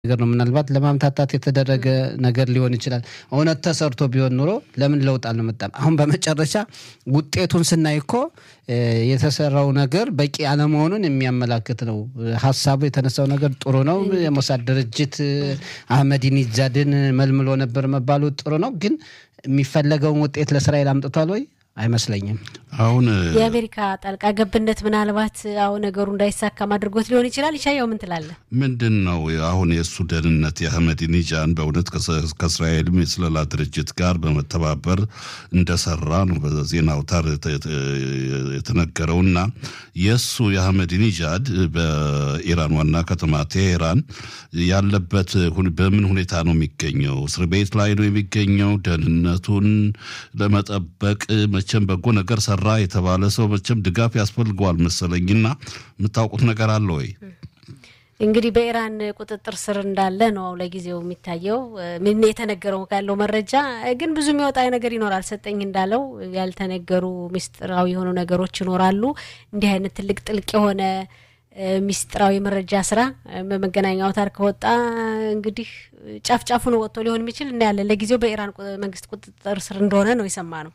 ነገር ነው። ምናልባት ለማምታታት የተደረገ ነገር ሊሆን ይችላል። እውነት ተሰርቶ ቢሆን ኑሮ ለምን ለውጥ አልመጣም? አሁን በመጨረሻ ውጤቱን ስናይ እኮ የተሰራው ነገር በቂ አለመሆኑን የሚያመላክት ነው። ሀሳቡ የተነሳው ነገር ጥሩ ነው። የሞሳድ ድርጅት አህመዲኒጃድን መልምሎ ነበር መባሉ ጥሩ ነው። ግን የሚፈለገውን ውጤት ለእስራኤል አምጥቷል ወይ? አይመስለኝም። አሁን የአሜሪካ ጣልቃ ገብነት ምናልባት አሁን ነገሩ እንዳይሳካም አድርጎት ሊሆን ይችላል። ይሻየው ምን ትላለህ? ምንድን ነው አሁን የእሱ ደህንነት የአህመዲኒጃን በእውነት ከእስራኤልም የስለላ ድርጅት ጋር በመተባበር እንደሰራ ነው በዜና አውታር የተነገረውና የእሱ የአህመዲኒጃድ በኢራን ዋና ከተማ ቴሄራን ያለበት በምን ሁኔታ ነው የሚገኘው? እስር ቤት ላይ ነው የሚገኘው? ደህንነቱን ለመጠበቅ መቼም በጎ ነገር ሰራ የተባለ ሰው መቼም ድጋፍ ያስፈልገዋል መሰለኝና የምታውቁት ነገር አለ ወይ? እንግዲህ በኢራን ቁጥጥር ስር እንዳለ ነው ለጊዜው የሚታየው። ምን የተነገረው ካለው መረጃ ግን ብዙ የሚወጣ ነገር ይኖራል። ሰጠኝ እንዳለው ያልተነገሩ ምስጢራዊ የሆኑ ነገሮች ይኖራሉ። እንዲህ አይነት ትልቅ ጥልቅ የሆነ ሚስጥራዊ መረጃ ስራ በመገናኛ አውታር ከወጣ እንግዲህ ጫፍ ጫፉን ወጥቶ ሊሆን የሚችል እናያለን። ለጊዜው በኢራን መንግስት ቁጥጥር ስር እንደሆነ ነው የሰማ ነው።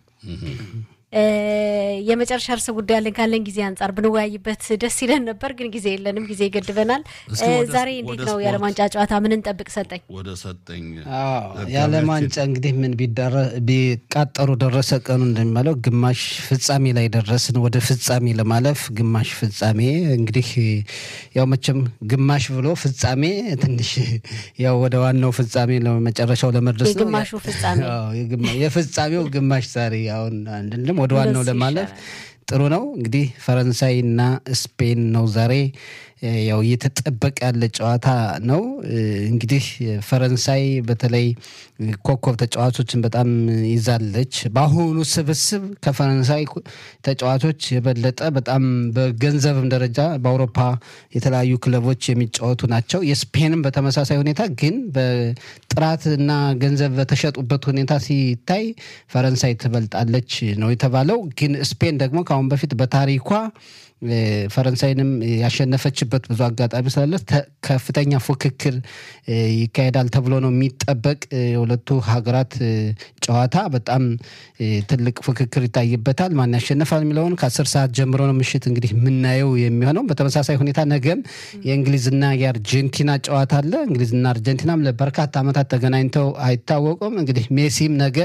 የመጨረሻ እርስ ጉዳይ ያለን ካለን ጊዜ አንጻር ብንወያይበት ደስ ይለን ነበር፣ ግን ጊዜ የለንም፣ ጊዜ ይገድበናል። ዛሬ እንዴት ነው የዓለም ዋንጫ ጨዋታ ምን እንጠብቅ? ሰጠኝ ወደ ሰጠኝ የዓለም ዋንጫ እንግዲህ ምን ቢቃጠሩ ደረሰ ቀኑ እንደሚባለው ግማሽ ፍጻሜ ላይ ደረስን። ወደ ፍጻሜ ለማለፍ ግማሽ ፍጻሜ እንግዲህ ያው መቼም ግማሽ ብሎ ፍጻሜ ትንሽ ያው ወደ ዋናው ፍጻሜ ለመጨረሻው ለመድረስ ነው። የግማሹ ፍጻሜ የፍጻሜው ግማሽ ዛሬ አሁን አንድም ወደ ዋናው ለማለፍ ጥሩ ነው። እንግዲህ ፈረንሳይና ስፔን ነው ዛሬ ያው እየተጠበቀ ያለ ጨዋታ ነው። እንግዲህ ፈረንሳይ በተለይ ኮከብ ተጫዋቾችን በጣም ይዛለች። በአሁኑ ስብስብ ከፈረንሳይ ተጫዋቾች የበለጠ በጣም በገንዘብም ደረጃ በአውሮፓ የተለያዩ ክለቦች የሚጫወቱ ናቸው። የስፔንም በተመሳሳይ ሁኔታ ግን በጥራትና ገንዘብ በተሸጡበት ሁኔታ ሲታይ ፈረንሳይ ትበልጣለች ነው የተባለው። ግን ስፔን ደግሞ ከአሁን በፊት በታሪኳ ፈረንሳይንም ያሸነፈችበት ብዙ አጋጣሚ ስላለ ከፍተኛ ፉክክር ይካሄዳል ተብሎ ነው የሚጠበቅ። የሁለቱ ሀገራት ጨዋታ በጣም ትልቅ ፉክክር ይታይበታል። ማን ያሸንፋል የሚለውን ከአስር ሰዓት ጀምሮ ነው ምሽት እንግዲህ የምናየው የሚሆነው። በተመሳሳይ ሁኔታ ነገም የእንግሊዝና የአርጀንቲና ጨዋታ አለ። እንግሊዝና አርጀንቲናም ለበርካታ ዓመታት ተገናኝተው አይታወቁም። እንግዲህ ሜሲም ነገ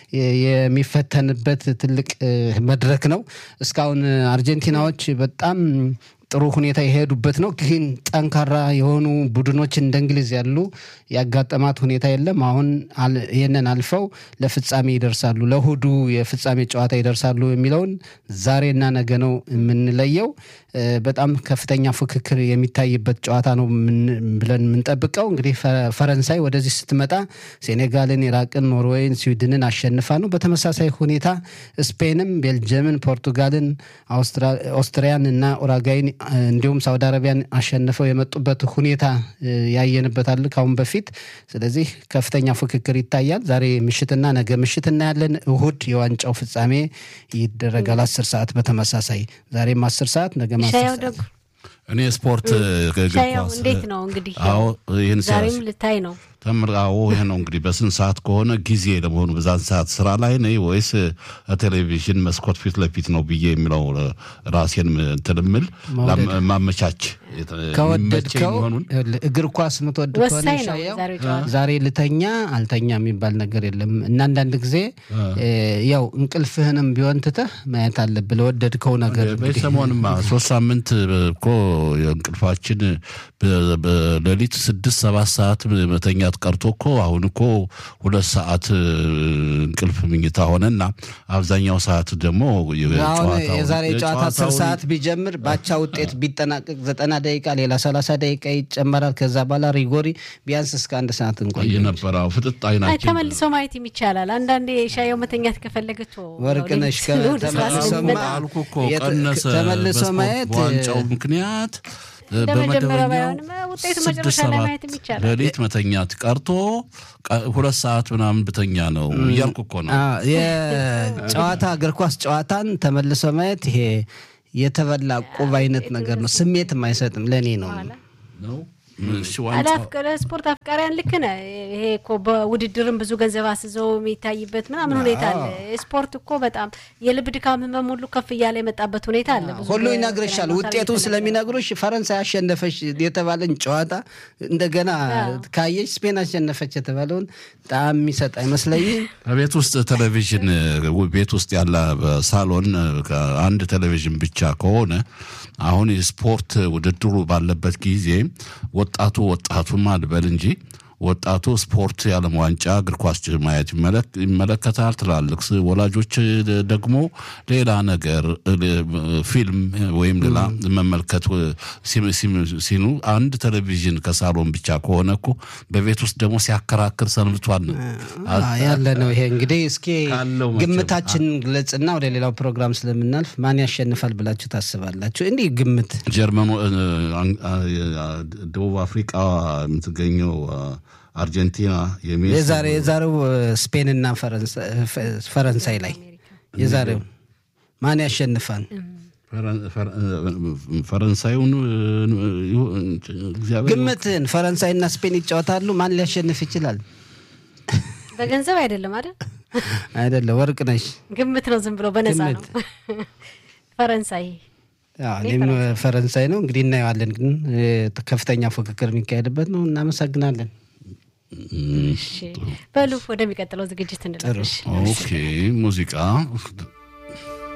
የሚፈተንበት ትልቅ መድረክ ነው። እስካሁን አርጀንቲናዎች በጣም ጥሩ ሁኔታ የሄዱበት ነው። ግን ጠንካራ የሆኑ ቡድኖች እንደ እንግሊዝ ያሉ ያጋጠማት ሁኔታ የለም። አሁን ይህንን አልፈው ለፍጻሜ ይደርሳሉ፣ ለእሁዱ የፍጻሜ ጨዋታ ይደርሳሉ የሚለውን ዛሬና ነገ ነው የምንለየው። በጣም ከፍተኛ ፉክክር የሚታይበት ጨዋታ ነው ብለን የምንጠብቀው። እንግዲህ ፈረንሳይ ወደዚህ ስትመጣ ሴኔጋልን፣ ኢራቅን፣ ኖርዌይን፣ ስዊድንን አሸንፋ ነው። በተመሳሳይ ሁኔታ ስፔንም ቤልጅየምን፣ ፖርቱጋልን፣ ኦስትሪያን እና ኡራጋይን እንዲሁም ሳውዲ አረቢያን አሸንፈው የመጡበት ሁኔታ ያየንበታል ካሁን በፊት። ስለዚህ ከፍተኛ ፉክክር ይታያል። ዛሬ ምሽትና ነገ ምሽት እናያለን። እሁድ የዋንጫው ፍጻሜ ይደረጋል አስር ሰዓት በተመሳሳይ ዛሬም አስር ሰዓት ነገ እኔ ስፖርት እንዴት ነው እንግዲህ ይህን ዛሬም ልታይ ነው ተምራዎ ይህ ነው እንግዲህ በስንት ሰዓት ከሆነ ጊዜ ለመሆኑ በዛን ሰዓት ስራ ላይ ነኝ ወይስ ቴሌቪዥን መስኮት ፊት ለፊት ነው ብዬ የሚለው ራሴን እንትን እምል ማመቻች ከወደድከው እግር ኳስ ምትወድ ከሆነ ዛሬ ልተኛ አልተኛ የሚባል ነገር የለም እና አንዳንድ ጊዜ ያው እንቅልፍህንም ቢሆን ትተህ ማየት አለብህ ለወደድከው ነገር። ሰሞንማ ሶስት ሳምንት እኮ እንቅልፋችን በሌሊት ስድስት ሰባት ሰዓት መተኛት ቀርቶ እኮ አሁን እኮ ሁለት ሰዓት እንቅልፍ ምኝታ ሆነና አብዛኛው ሰዓት ደግሞ የዛሬ ጨዋታ አስር ሰዓት ቢጀምር ባቻ ውጤት ቢጠናቀቅ ዘጠና ደቂቃ ሌላ ሰላሳ ደቂቃ ይጨመራል። ከዛ በኋላ ሪጎሪ ቢያንስ እስከ አንድ ሰዓት እንቆይ ነበረ። ፍጥጥ አይናችን ተመልሶ ማየት ይቻላል። አንዳንዴ ሻየው መተኛት ከፈለገች ወርቅነሽ ተመልሶ ማየት ዋንጫው ምክንያት ሌሊት መተኛት ቀርቶ ሁለት ሰዓት ምናምን ብተኛ ነው እያልኩ እኮ ነው። የጨዋታ እግር ኳስ ጨዋታን ተመልሶ ማየት ይሄ የተበላ ቁብ አይነት ነገር ነው። ስሜትም አይሰጥም። ለእኔ ነው ስፖርት አፍቃሪያን ልክ ነህ። ይሄ እኮ በውድድርም ብዙ ገንዘብ አስዘው የሚታይበት ምናምን ሁኔታ አለ። ስፖርት እኮ በጣም የልብ ድካም ህመም ሁሉ ከፍ እያለ የመጣበት ሁኔታ አለ። ሁሉ ይነግርሻል። ውጤቱን ስለሚነግሩሽ ፈረንሳይ አሸነፈች የተባለን ጨዋታ እንደገና ካየች ስፔን አሸነፈች የተባለውን በጣም የሚሰጥ አይመስለኝም። ቤት ውስጥ ቴሌቪዥን ቤት ውስጥ ያለ ሳሎን አንድ ቴሌቪዥን ብቻ ከሆነ አሁን የስፖርት ውድድሩ ባለበት ጊዜ ወጣቱ ወጣቱም አልበል እንጂ ወጣቱ ስፖርት የዓለም ዋንጫ እግር ኳስ ማየት ይመለከታል። ትላልቅ ወላጆች ደግሞ ሌላ ነገር ፊልም ወይም ሌላ መመልከት ሲኑ አንድ ቴሌቪዥን ከሳሎን ብቻ ከሆነ እኮ በቤት ውስጥ ደግሞ ሲያከራክር ሰንብቷል ያለ ነው። ይሄ እንግዲህ እስኪ ግምታችን ግለጽና ወደ ሌላው ፕሮግራም ስለምናልፍ ማን ያሸንፋል ብላችሁ ታስባላችሁ? እንዲህ ግምት ጀርመኑ ደቡብ አፍሪቃ የምትገኘው አርጀንቲና የዛሬ የዛሬው ስፔንና ፈረንሳይ ላይ የዛሬው ማን ያሸንፋል? ፈረንሳዩን ግምትን ፈረንሳይና ስፔን ይጫወታሉ። ማን ሊያሸንፍ ይችላል? በገንዘብ አይደለም አይደል? አይደለም፣ ወርቅ ነሽ። ግምት ነው፣ ዝም ብሎ በነፃ ነው። ፈረንሳይ እኔም ፈረንሳይ ነው። እንግዲህ እናየዋለን። ግን ከፍተኛ ፉክክር የሚካሄድበት ነው። እናመሰግናለን። በሉ ወደሚቀጥለው ዝግጅት እንለሽ። ኦኬ ሙዚቃ